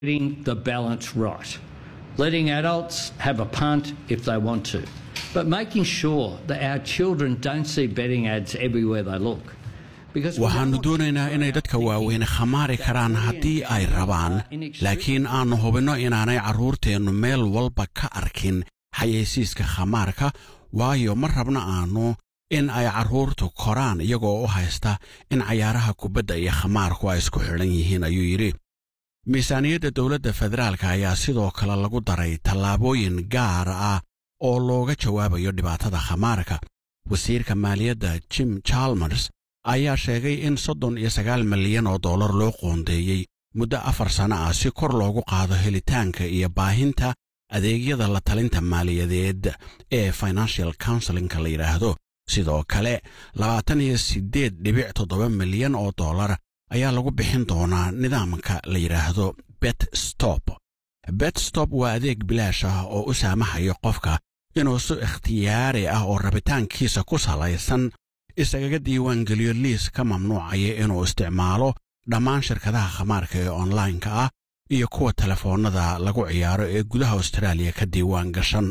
getting the balance right, letting adults have a punt if they want to, but making sure that our children don't see betting ads everywhere they look. Because we don't waxaannu want doonaynaa inay dadka waaweyne khamaari karaan haddii ay rabaan laakiin aannu hubinno inaanay carruurteennu meel walba ka arkin xayeysiiska khamaarka waayo ma rabna aannu in ay carruurtu koraan iyagoo u haysta in cayaaraha kubadda iyo khamaarku ay isku xidhan yihiin ayuu yidhi miisaaniyadda dowladda federaalka ayaa sidoo kale lagu daray tallaabooyin gaar ah oo looga jawaabayo dhibaatada khamaarka wasiirka maaliyadda jim chalmers ayaa sheegay in soddon iyo sagaal milyan oo dollar loo qoondeeyey muddo afar sanno ah si kor loogu qaado helitaanka iyo baahinta adeegyada la talinta maaliyadeed ee financial counselinka la yidhaahdo sidoo kale labaatan iyo siddeed dhibic toddoba milyan oo dollar ayaa lagu bixin doonaa nidaamka la yidhaahdo bet stop bet stop waa adeeg bilaash ah oo u saamaxayo qofka inuu si ikhtiyaari ah oo rabitaankiisa ku salaysan isagaga diiwaangeliyo liis ka mamnuucaya inuu isticmaalo dhammaan shirkadaha khamaarka ee onlaynka ah iyo kuwa telefoonnada lagu ciyaaro ee gudaha austraaliya ka diiwaan gashan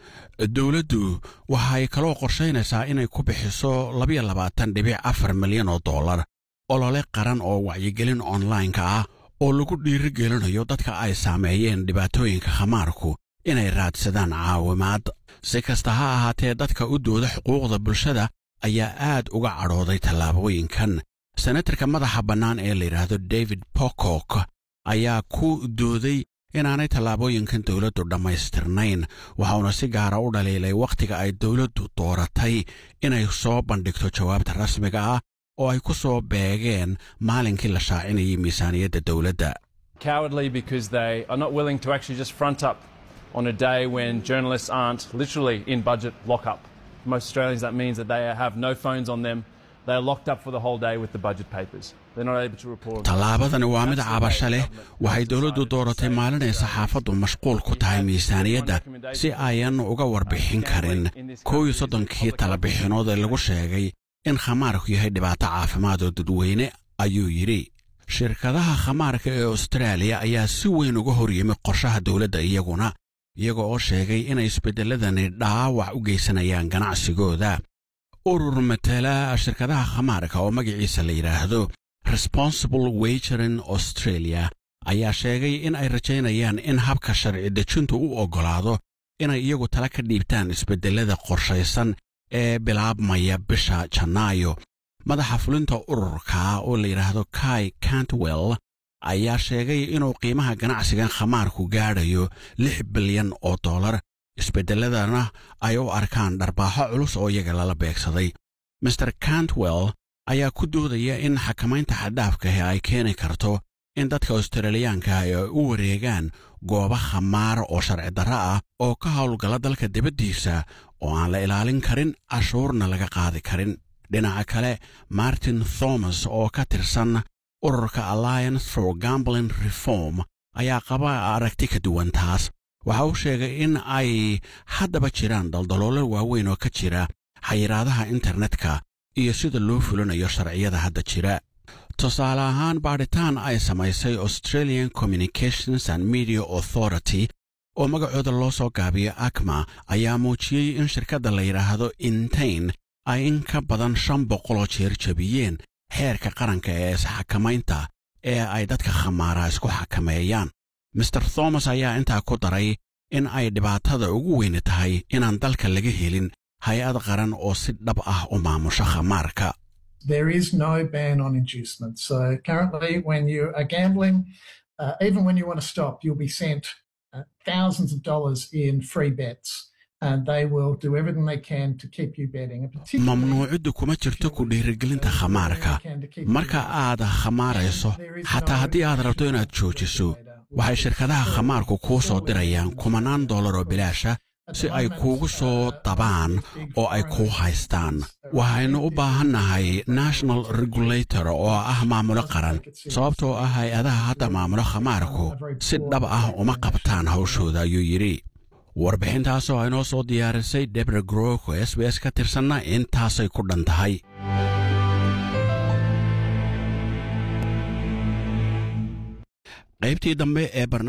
dowladdu waxay kaloo qorshaynaysaa inay ku bixiso labayo labaatan dhibic afar milyan oo dollar olole qaran oo wacyigelin onlaynka ah oo lagu dhiirigelinayo dadka ay saameeyeen dhibaatooyinka khamaarku inay raadsadaan caawimaad si kasta ha ahaatee dadka u dooda xuquuqda bulshada ayaa aad uga cadhooday tallaabooyinkan senatarka madaxa bannaan ee la yidhaahdo david pocock ayaa ku dooday inaanay tallaabooyinkan dowladdu dhammaystirnayn waxauna si gaara u dhaliilay wakhtiga ay dowladdu dooratay inay soo bandhigto jawaabta rasmiga ah oo ay ku soo beegeen maalinkii la shaacinayay miisaaniyadda dowladda cowardly because they are not willing to actually just front up on a day when journalists aren't literally in budget lockup. For most Australians, that means that they have no phones on them. They are locked up for the whole day with the budget papers. They're not able to report. tallaabadani waa mid cabasho leh waxay dowladdu dooratay maalin ay saxaafaddu mashquul ku tahay miisaaniyadda si ayan uga warbixin karin kow iyo soddonkii talabixinood ee lagu sheegay in khamaarku yahay dhibaato caafimaad oo dadweyne ayuu yidhi shirkadaha khamaarka ee austraaliya ayaa si weyn uga hor yimi qorshaha dowladda iyaguna iyaga oo sheegay inay isbeddelladani dhaawac u geysanayaan ganacsigooda urur matala shirkadaha khamaarka oo magaciisa la yidhaahdo responsible wagering australia ayaa sheegay in ay rajaynayaan in habka sharci dejintu u oggolaado inay iyagu tala ka dhiibtaan isbeddellada qorshaysan ee bilaabmaya bisha janaayo madaxa fulinta ururka oo la yidhaahdo kai cantwell ayaa sheegay inuu qiimaha ganacsigan khamaarku gaadhayo lix bilyan oo dollar isbeddelladana ay u arkaan dharbaaxo culus oo iyaga lala beegsaday master cantwell ayaa ku doodaya in xakamaynta xadhaafkahi ay keeni karto in dadka australiyaanka ay u wareegaan goobo khamaar oo sharci darro ah oo ka howlgala dalka dibaddiisa oo aan la ilaalin karin cashuurna laga qaadi karin dhinaca kale martin thomas oo ka tirsan ururka alliance for gambling reform ayaa qaba aragti ka duwan taas waxa uu sheegay in ay haddaba jiraan daldaloolo waaweyn oo ka jira xayiraadaha internetka iyo sida loo fulinayo sharciyada hadda jira tusaale ahaan baadhitaan ay samaysay australian communications and media authority oo magacooda loo soo gaabiyo akma ayaa muujiyey in shirkadda la yidhaahdo intain ay in ka badan shan boqoloo jeer jebiyeen xeerka qaranka ee isxakamaynta ee ay dadka khamaara isku xakameeyaan master thomas ayaa intaa ku daray in ay dhibaatada ugu weyni tahay inaan dalka laga helin hay-ad qaran oo si dhab ah u maamusho khamaarka There is no ban on inducement. So currently, when you are gambling, uh, even when you want to stop, you'll be sent uh, thousands of dollars in free bets. And they will do everything they can to keep you betting. And particularly- mamnuuciddu kuma jirto ku dhiirigelinta khamaarka marka aad khamaarayso xataa haddii aad rabto inaad joojiso waxay shirkadaha khamaarku kuu soo dirayaan kumanaan dollar oo bilaasha si ay kuugu soo dabaan oo ay kuu haystaan waxaynu u baahannahay national regulator oo ah maamulo qaran sababtoo ah hay-adaha hadda maamulo khamaarku si dhab ah uma qabtaan hawshooda ayuu yidhi warbixintaasoo aynoo soo diyaarisay debra groko s b s ka tirsanna intaasay ku dhan tahay qaybtii dambe ee barnaamijka